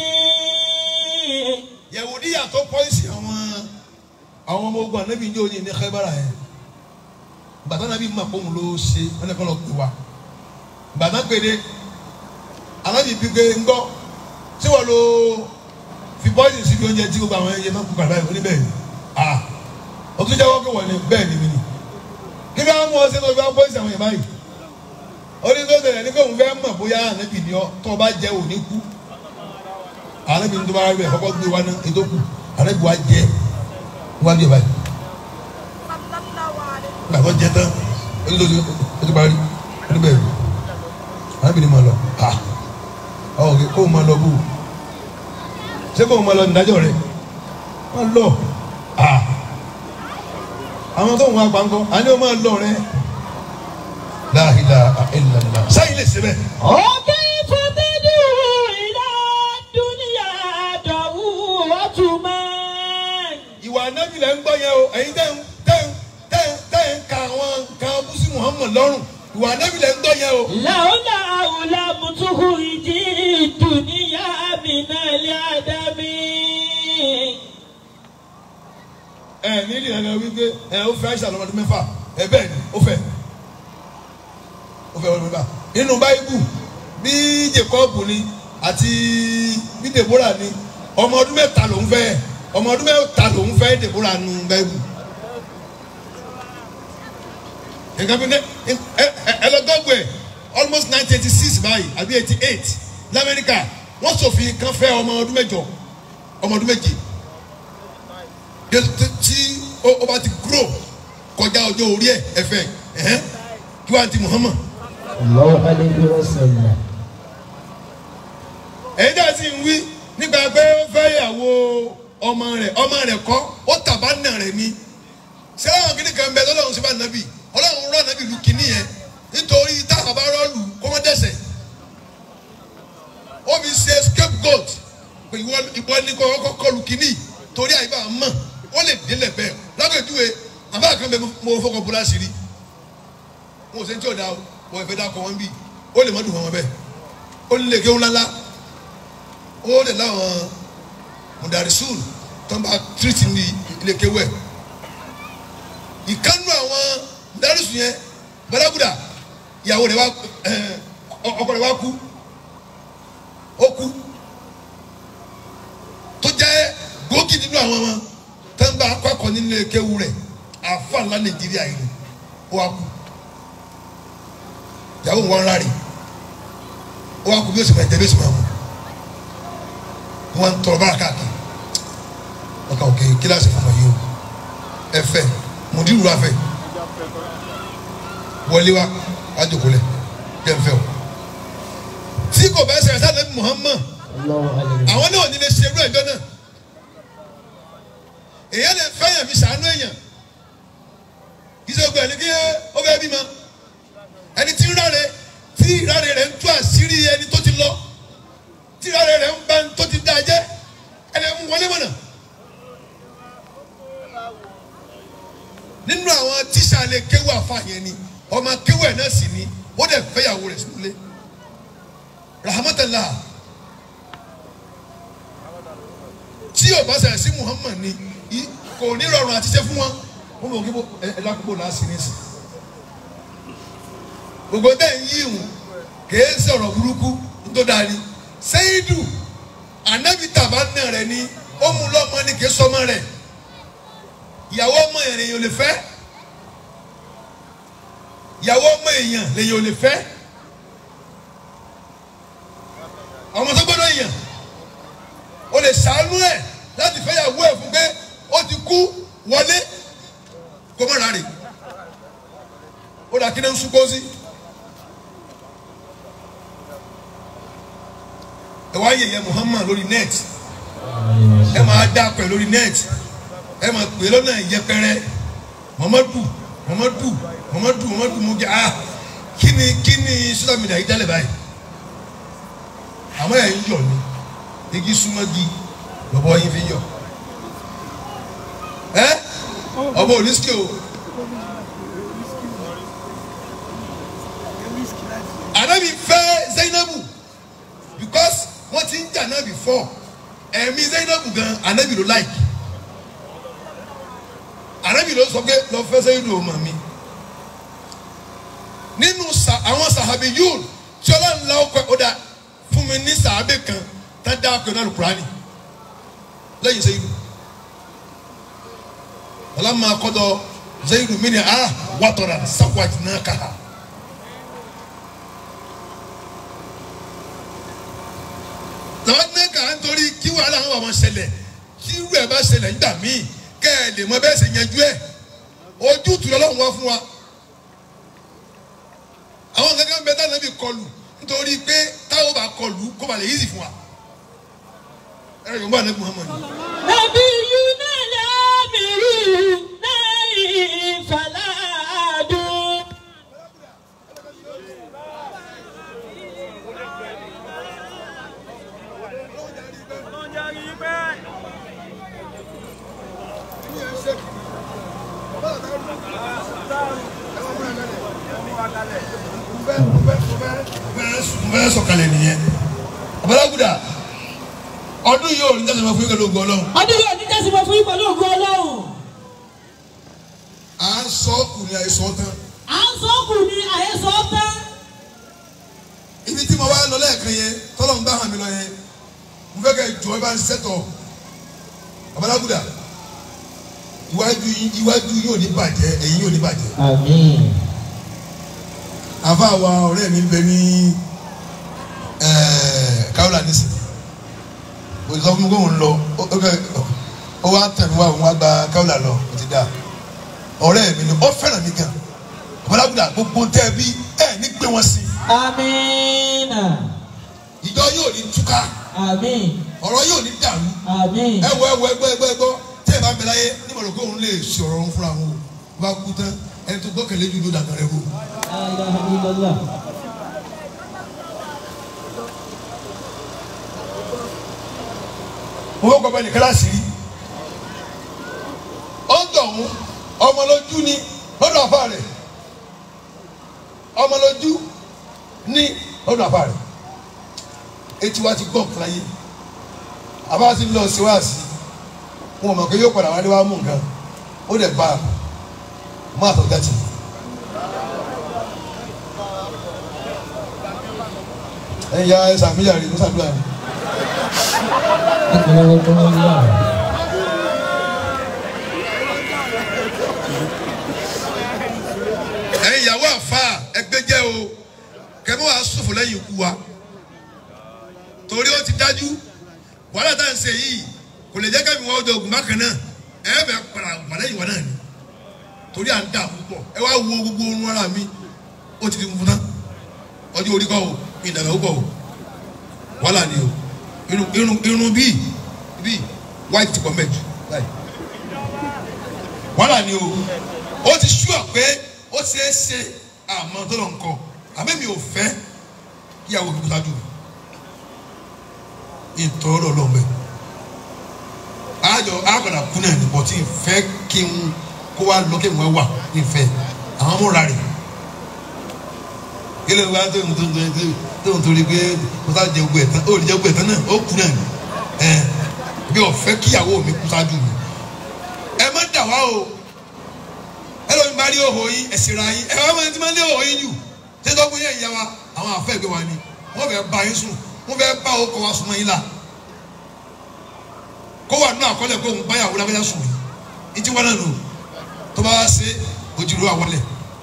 yahudi yàtọ̀ pọ́ìsì àwọn àwọn ọmọ ogun anabi ní òní ní Khaybara yẹn bàtà anabi mọ̀ pé òun ló ṣe wọn kọ́ lọ pè wá bàtà pèdè anabi bí pé ń gbọ́ tí wọ́n lo fi pọ́ìsì síbi oúnjẹ tí gbogbo àwọn ẹyẹ máa ń kú kàdá yìí oníbẹ̀ yìí ah o tún jẹ́wọ́ pé wọ́n ní bẹ́ẹ̀ ni mi ni kí bí wọ́n mú ọ sí tó fi wá pọ́ìsì àwọn yẹn báyìí orí tó tẹ̀lé ní kó òun fẹ́ mọ̀ bóyá anabi ni ọ tó o bá jẹ́ òní kú anabi ní tó bá rí bẹ́ẹ̀ kọ́kọ́ gbé wa ní ètò kù anabi wa jẹ́ wọ́n á bí ẹ báyìí gbàgbọ́ jẹ tán onídòdó ojú parí oníbẹ̀rù arábìnrin máa lọ ha ọ̀gẹ̀ kó o máa lọ bù ṣé kó o máa lọ nídájọ́ rẹ̀ máa lọ ha àwọn tó ń wá pankọ àní o máa lọ rẹ la ilaha illallah sáyìn lè ṣe bẹ́ẹ̀ وكيف تدعو إلى الدنيا دعوة من ìwà anábì lẹ́ ń gbọ́ yẹn o ẹ̀yin tẹ́ ń tẹ́ ń tẹ́ ń tẹ́ ń ka àwọn nǹkan búsí Muhammad lọ́rùn ìwà anábì lẹ́ ń gbọ́ yẹn o. لولا لم تخرج الدنيا من العدم ẹ nílì ẹ̀rọ wípé ẹ ó fẹ́ àìsàn ọmọdún mẹ́fà ẹ bẹ́ẹ̀ ni ó fẹ́ ó fẹ́ ọmọdún mẹ́fà nínú báyìbù bí Jacob ni àti bí Deborah ni ọmọ ọdún mẹ́ta lòún fẹ́ ọmọ ọdún mẹ́ta lòún fẹ́ Deborah nu báyìbù nǹkan bí ẹ ẹ ẹ lọ gbọ́gbọ́ ẹ almost nineteen eighty six báyìí àbí eighty eight lamẹ́ríkà wọ́n ṣòfin kan fẹ́ ọmọ ọdún mẹ́jọ ọmọ ọdún méje tí ó bá ti grow kọjá ọjọ́ orí ẹ̀ ẹ̀fẹ̀ ẹ̀hẹ́n kí wàá ti Muhammad. الله عليه وسلم ẹ̀yin dá sí ń wí nípa pé ó fẹ́ ìyàwó ọmọ rẹ̀ ọmọ rẹ̀ kọ́ ó tàbá nà rẹ̀ ni ṣé àwọn kìnnì kan bẹ lọ́lọ́run sí bá nàbì ọlọ́run rán nàbì lu kìnnì yẹn nítorí táwọn bá rọ́ọ̀lù kó wọ́n dẹ̀sẹ̀ ó fi ṣe scapegoat pé ìwọ ìwọ ní kó kọ́kọ́ kọlu kìnnì torí àyíká mọ̀ ó lè délẹ̀ bẹ́ẹ̀ lábẹ́júwe àbá kan bẹ mo fọkàn bọ́lá sí rí mo ò sẹ́ni tí ò dá o wọ́n ìfẹ́ dá kọ́ wọn bí ó lè má dùn wọn bẹ́ẹ̀ ó lè kéwọn lálá ó lè láwọn mudarisun tó ń bá tírìtì ní ilé kéwẹ̀ ìkánú àwọn mudarisun yẹn balaguda ìyàwó rẹ̀ wá ọkọ rẹ̀ wá kú ó kú tó jẹ́ gbòógì nínú àwọn ọmọ tó ń bá akọ́kọ́ nílé kéwu rẹ̀ àfa ńlá nàìjíríà yìí ó wá kú ìyàwó wọn rárí ó wá kú bí ó sì máa jẹ bí ó sì máa mú wọn ń tọrọ bára káàkiri ọkà òkè kíláàsì fún ọmọ yìí o ẹ fẹ́ mùdírù wa fẹ́ wọlé wa àjòkólẹ̀ jẹ́ ń fẹ́ o tí kò bá ṣẹlẹ̀ sáà lẹ́bi Muhammad àwọn náà ò ní lè ṣe irú ẹjọ́ náà èèyàn lè fẹ́ yàn fi ṣàánú èèyàn kì í ṣe gbọ́ ẹni kí ó fẹ́ bímọ ẹni tí ń ráre tí ìráre rẹ̀ ń tú àṣírí ẹni tó ti lọ tí ìráre rẹ̀ ń bá ẹni tó ti dá jẹ́ ẹni mú wọlé mọ̀nà. nínú àwọn tíṣà lè kéwù àfààyàn ni ọmọ kéwù ẹ̀ náà sì ni ó dẹ̀ fẹ́yàwó rẹ̀ sílé rahmatulah tí o bá ṣẹlẹ̀ sí Muhammad ni i- kò ní rọrùn àti ṣe fún wọn wọn bọ̀ kí bó ẹ ẹ lákòókò náà sí ní sí gbogbo dẹ́ ń yí ìhùn kìí sọ̀rọ̀ burúkú tó dáa ni sẹ́yìndù ànábì tàbá náà rẹ̀ ni ó mú lọ́mọ ni kìí sọmọ rẹ̀ ìyàwó ọmọ èèyàn lèyàn ò lè fẹ́ ìyàwó ọmọ èèyàn lèyàn ò lè fẹ́ ọmọ tó gbọ́dọ̀ èèyàn o lè ṣàánú ẹ̀ láti fẹ́ yàwó ẹ̀ fún pé ó ti kú wọlé kó má rà rè ó dà kí ni ń sunkó sí. ẹ wá yẹ̀yẹ́ Muhammad lórí net ẹ máa dá pẹ̀ lórí net ẹ máa pè lọ́nà ìyẹpẹrẹ Muhammadu Muhammadu Muhammadu Muhammadu mo jẹ ah kí ni kí ni social media yìí dálẹ̀ báyìí àmọ́ ẹ̀ ń yọ̀ ni igi súnmọ́gi lọ́bọ̀ yín fi yọ̀ ẹ́ ọmọ onísìkè o anabi fẹ́ Zainabu because wọ́n ti ń jà náà before ẹ̀mí Zainabu gan anabi ló like anabi ló sọ pé lọ fẹ́ Zainabu ọmọ mi nínú sa- àwọn sàhábì yóò tí ọlọ́run la ọkọ̀ ọ̀dà fún mi ní sàábẹ̀ kan tá a dá ọkọ̀ náà lùkùránì lẹ́yìn Zayidu ọlọ́mọ akọ́dọ̀ Zayidu mi ni a wàtọ̀rà sáwàtì náà kà á. làwọn náà kà á ń torí kí wàhálà àwọn ọmọ ṣẹlẹ̀ tí irú ẹ̀ bá ṣẹlẹ̀ nígbà míì kẹ́ ẹ̀ lè mọ bẹ́ẹ̀ sì yanjú ẹ̀ ojú tù lọ́lọ́run wá fún wa àwọn kankan bẹ táwọn ẹbí kọlù nítorí pé táwọn bá kọlù kó ba lè yíṣì fún wa ẹ ẹ yorùbá anabi muhammadu Nàbí Yúnà lábìrú lẹ́yìn Fàlàdùn. n bẹ sọ̀kalẹ̀ nìyẹn abalaguda ọdún yìí ò ní tẹsán fún yín lóògùn Ọlọ́run Ọdún yóò ní tẹ́sí mọ́ fún ìpàdé ògùn Ọlọ́run. à ń sọ ọkùnrin àìsọ tán À ń sọ kù ní àhesọ tán. ibi tí mo wá lọ lẹ́ẹ̀kan yẹn tọ́lọ̀ ń bá hàn mí lọ yẹn mo fẹ́ kẹ́ jọ ẹ bá ń sẹ́tọ̀ abalaguda iwájú yín iwájú yín ò ní bàjẹ́ ẹ̀yìn yóò ní bàjẹ́ Àmín. àfa wa ọ̀rẹ́ mi ń bẹ ní káwọlà nísìn òṣìṣẹ́ fún mi kó ń lọ ó- ó kẹ́- ó wá tẹ̀ mí wá òun wá gba káwọlà lọ ó ti dà ọ̀rẹ́ mi ni ó fẹ́ràn mi gan ọ̀bọ̀lágùdà gbogbo tẹ́ ẹ bí ẹ ní gbé wọn sí Àmín. ìjọ yóò ní túká Àmín. ọ̀rọ̀ yóò ní dàrú Àmín. ẹ wọ ẹ wọ ẹgbọ́ ẹgbọ́ ẹgbọ́ tí ẹ bá bẹ láyé nímọ̀ràn pé òun lè ṣe ọ̀rọ̀ òun fúnra wọn o bá kú tán ẹni tó gbọ́kànlé jù ló dàgbà rẹ wò. La ilaha illallah. mo fẹ́ gbọ́gbẹ́ ní kíláàsì rí ó ń dọ̀hún ọmọlójú ni lọ́dọ̀ àfa rẹ̀ ọmọlójú ní lọ́dọ̀ àfa rẹ̀ etí wa ti gbọ́ nǹkan láyé àbá ti lọ sí wáàsí wọn mọ̀ pé yóò padà wálé wá mú nǹkan ó dẹ̀ bá a má tó gàtì. ẹ̀yin ya ẹ̀ sàmìyà rẹ̀ ní sàdúrà rẹ̀. ẹ̀yin ìyàwó àfa ẹgbẹ́ jẹ́ o kẹ́mi wàá sòfò lẹ́yìn ikú wa torí ó ti dájú wàhálà tá à ń ṣe yìí kò lè jẹ́ kẹ́mi wọ́n ọjọ́ ogun bákan náà ẹ bẹ̀ padà wà lẹ́yìn wa náà ni torí à ń dà púpọ̀ ẹ wá wo gbogbo orun ara mi ó ti di funfun tán ọjọ́ orí kọ́ o ìdàgbà púpọ̀ o wàhálà ni o irun irun irun bíi bíi white ti pọ̀ mẹ́jọ báyìí wàhálà ni o ó ti ṣúà pé ó ṣeé ṣe àmọ́ tó lọ nǹkan àmọ́ mi ò fẹ́ kíyàwó mi kú sáájú mi ìtọ́rọ̀ lọ́mọ ẹ̀ àjọ àgbàdà kú náà ní bọ́tí ìfẹ́ kí n kó wa lọ kí n wá wà ìfẹ́ àwọn ọmọ rà rè kílẹ̀ wá tó ń tó ń tó ń tó ń torí pé kó sá jẹ gbẹ tán ó lè jẹ gbẹ tán náà ó kú náà ní ẹ bí ọ̀fẹ́ kíyàwó mi kú sáájú mi ẹ má dà wá o ẹ lóyún bá rí òhò yín ẹ sì ra yín ẹ wá máa ti máa lé òhò yín jù ṣé tó kún yẹn ìyá wa àwọn àfẹ́ ìgbé wa ni wọ́n fẹ́ bá yín sùn wọ́n fẹ́ bá òkò wa sùn mọ́ yín la kó wà nínú àkọọ́lẹ̀ kó òun báyàwó lágbájá sùn yìí ìtí wọn náà nù tó bá wá sí ojúlówó àwọlẹ̀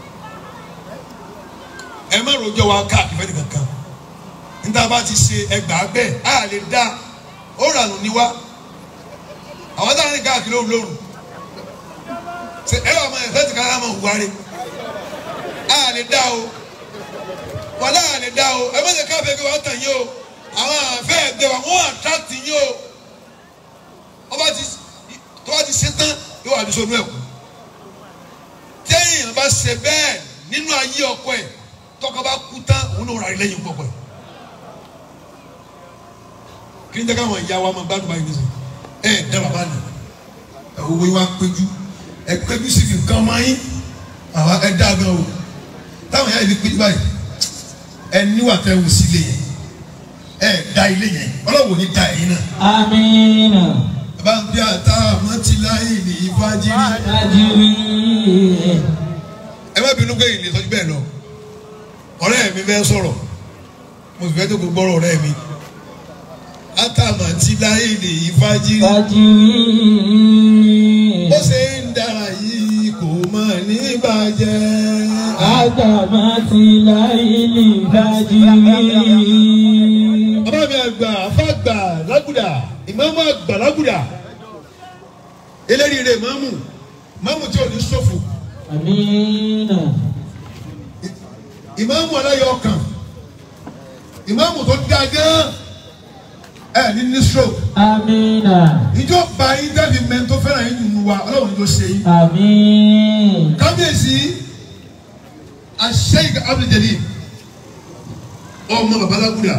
ẹ má rojọ́ wa káàkiri fẹ́ nìkan kan níta bá ti ṣe ẹgbàá bẹ́ẹ̀ á lè dá ó rànù ní wá àwọn táwọn ní káàkiri lóru lóru ṣe ẹ wà máa ẹ̀fẹ́ ti ká máa hùwà rẹ̀ á lè dá o wàlá á lè dá o ẹ má ṣe káàbẹ̀ kí wọ́n tàn yín o àwọn àfẹ́ ẹ̀gbẹ́ wa wọ́n àtàtì yín o ọba ti tó bá ti ṣe tán yóò wà ní sọnù ẹ̀kú téèyàn bá ṣe bẹ́ẹ̀ nínú ayé ọkọ ẹ̀ tọkọ bá kú tán òun náà rà rí lẹ́yìn ọkọ ẹ̀ kí ni jẹ́ káwọn ìyá wa máa gbádùn báyìí nísìnyí ẹ ẹ dá bàbá nì owó yín wá péjú ẹ péjú sí fi nǹkan máa yín àwa ẹ dá gan o táwọn ìyá yìí fi péjú báyìí ẹ níwà tẹ wù sí ilé yẹn ẹ dá ilé yẹn ọlọ́wọ́ ní dá ẹ̀yin náà Amina. bá ń bí ata mọ́tìláyì ní ìfájírí. Ajiri. ẹ má bínú pé ìlè sọ́jú bẹ́ẹ̀ lọ ọ̀rẹ́ mi fẹ́ sọ̀rọ̀ mo sì fẹ́ tó gbogbo ọ̀rọ̀ ọ̀rẹ́ mi ata mọ́tìláyì ní ìfájírí. Ajiri. bó ṣe ń dára yìí kò mọ̀ ní bàjẹ́. Agbamati láìlì bàjiri. bàbá mi àgbà afágbà lágùdà ìmáàmù àgbà lágùdà eléríire ìmáàmù ìmáàmù tí ò ní ṣòfò Amina. ìmáàmù aláyọ̀ ọkàn ìmáàmù tó dáa gan ẹ ní ní stroke Amina. ìjọba yín dábì mẹ́rin tó fẹ́ràn yín nínú wa ọlọ́run ló ṣe yín. Amin. kábíyèsí àṣeyìí abduljalil ọmọ babalágúdà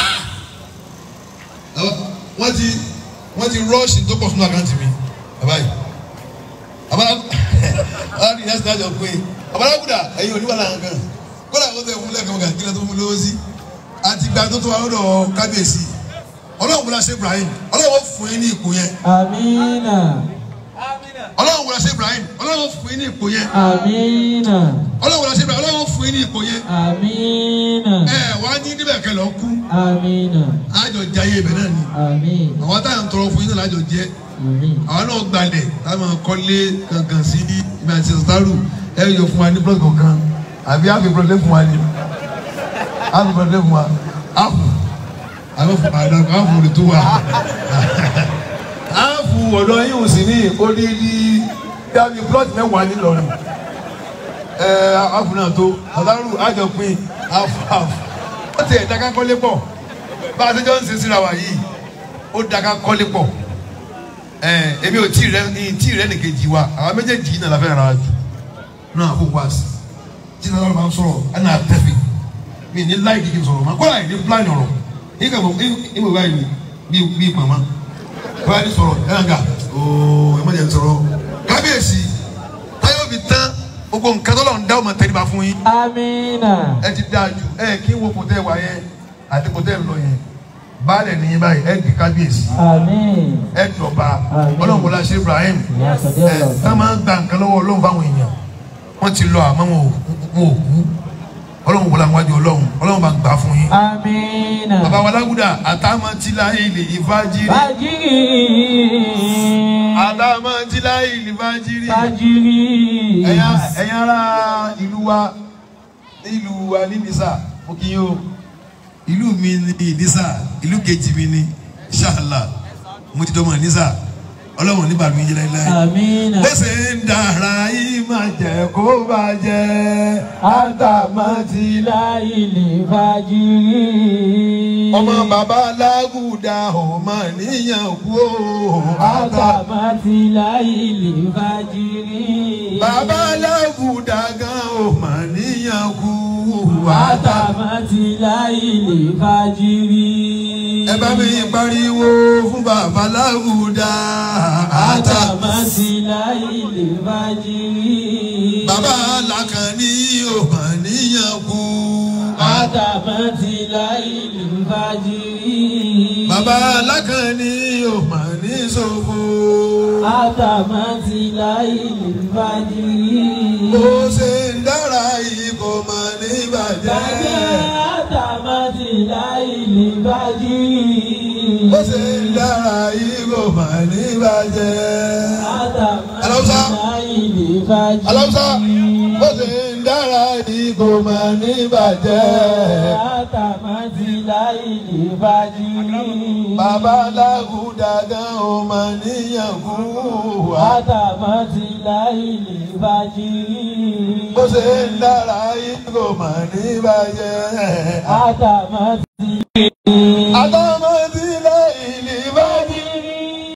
wọ́n ti wọ́n ti rọ́ọ̀ṣì tó pọ̀ sínú àkáǹtì mi bàbá yìí babalágúdà ìyá sinmi àjọ pé babalágúdà ẹ̀yin oníwàlà nǹkan kódà ó tẹ̀ fún lẹ́ẹ̀kan kan kílẹ̀ tó fún lówó sí àti gba tó tó wà lọ́dọ̀ kábíyèsí ọlọ́run wúlá ṣe Ibrahim ọlọ́run fún yín ní ipò yẹn Amina. ọlọ́run wúlá ṣe Ibrahim ọlọ́run fún yín ní ipò yẹn Amina. ọlọ́run wúlá ṣe Ibrahim ọlọ́run fún yín ní ipò yẹn Amina. ẹ wá ní níbẹ̀ kẹ́ lọ kú Amina. àjọ jẹ ayé ibẹ̀ náà ni Amin. àwọn táyà ń tọrọ fún yín náà lájọ jẹ Amin. àwọn náà gbalẹ̀ táwọn kọ́lé kankan sí ibi àti sọ́tàrù ẹ yọ fún wa ní plọ́t kankan àbí àfi pọ́lẹ́ fún wa ni àfi pọ́lẹ́ fún wa àfù àfù àdàkọ àfù rẹ̀ tó wà àfù ọ̀dọ́ yìí ò sì ní odidi dábì plọ́t mẹ́wàá nílọrin ẹ àfù náà tó sọ́tàrù àjọpín àfù àfù ó ti ẹ̀ dáká kọ́lé pọ̀ bá a ti jọ ń ṣe síra wa yìí ó dáká kọ́lé pọ̀ ẹ èmi ò tí ì rẹ ní tí ì rẹ nìkejì wa àwọn méjèèjì yìí náà la fẹ́ ra jù náà kó wá sí tí náà máa ń sọ̀rọ̀ ẹ náà tẹ̀fẹ̀ mi ní láì kìkì sọ̀rọ̀ máa kọ́ra ìdí plan ọ̀rọ̀ yìí kà mọ̀ ìmọ̀ báyìí bí bí màmá báyìí ní sọ̀rọ̀ ẹ náà gà ooo ẹ má jẹ́ sọ̀rọ̀ kábíyèsí táyọ̀ fi tán gbogbo nǹkan tó lọ́n dá ọmọ tẹ́lifà fún yín Amina. ẹ ti dáa jù ẹ kí n wo kò tẹ́ wà yẹn àti kò tẹ́ lọ yẹn baálẹ̀ ní báyìí ẹ di kábíyèsí Amin. ẹ dọ̀ba Àmín. ọlọ́run wọlé ṣe Ibrahim Ìyá Sọdẹ́ ẹ ọ̀la tá máa ń gba nǹkan lọ́wọ́ ọlọ́run fáwọn èèyàn wọ́n ti lọ àmọ́ wọn ò wọn ò kú ọlọ́run wọlé àwọn àjọ ọlọ́run ọlọ́run bá ń gbà fún yín. Amina. bàbá wa lágùdà àtàmọ́tìlá ilé ìfájírí Bajiri. àtàmọ́tìlá ilé ìfájírí Bajiri. ẹ̀yà ẹ̀yà ara ìlú wa ìlú wa ní nìsà mo kí yín o ìlú mi ní ìnísà ìlú kejì mi ní ṣáàlà mo ti dọ́mọ ìnísà ọlọ́run nígbà mi yẹlẹ láyé Amina. bó ṣe ń dára yìí máa jẹ́ kó bàjẹ́ Àtàmátì láìlè fàjírí. ọmọ bàbá lágùdà ọmọ níyàn kú o Àtàmátì láìlè fàjírí. bàbá lágùdà gan ọmọ níyàn kú Àtàmátì láìlè fàjírí. ẹ bá mi pariwo fún bàbá lágùdà Àtàmátì láìlè fàjírí. bàbá làkànní ọmọ níyàn kú Àtàmátì láìlè fàjírí. bàbá làkànní ọmọ ní ṣòfò Àtàmátì láìlè fàjírí. bó ṣe ń dára yìí kò mọ ní bàjẹ́. Àtàmátì láìlè fàjírí. bó ṣe ń dára yìí kò mọ ní bàjẹ́. Aláùsá. Aláùsá bó ṣe ń dára yìí kò mọ ní bàjẹ́. Àtàmátì láìlè fàjírí. bàbá lágùdà gan ò mọ níyàn kú. Àtàmátì láìlè fàjírí. bó ṣe ń dára yìí kò mọ ní bàjẹ́. Àtàmátì. àtọ́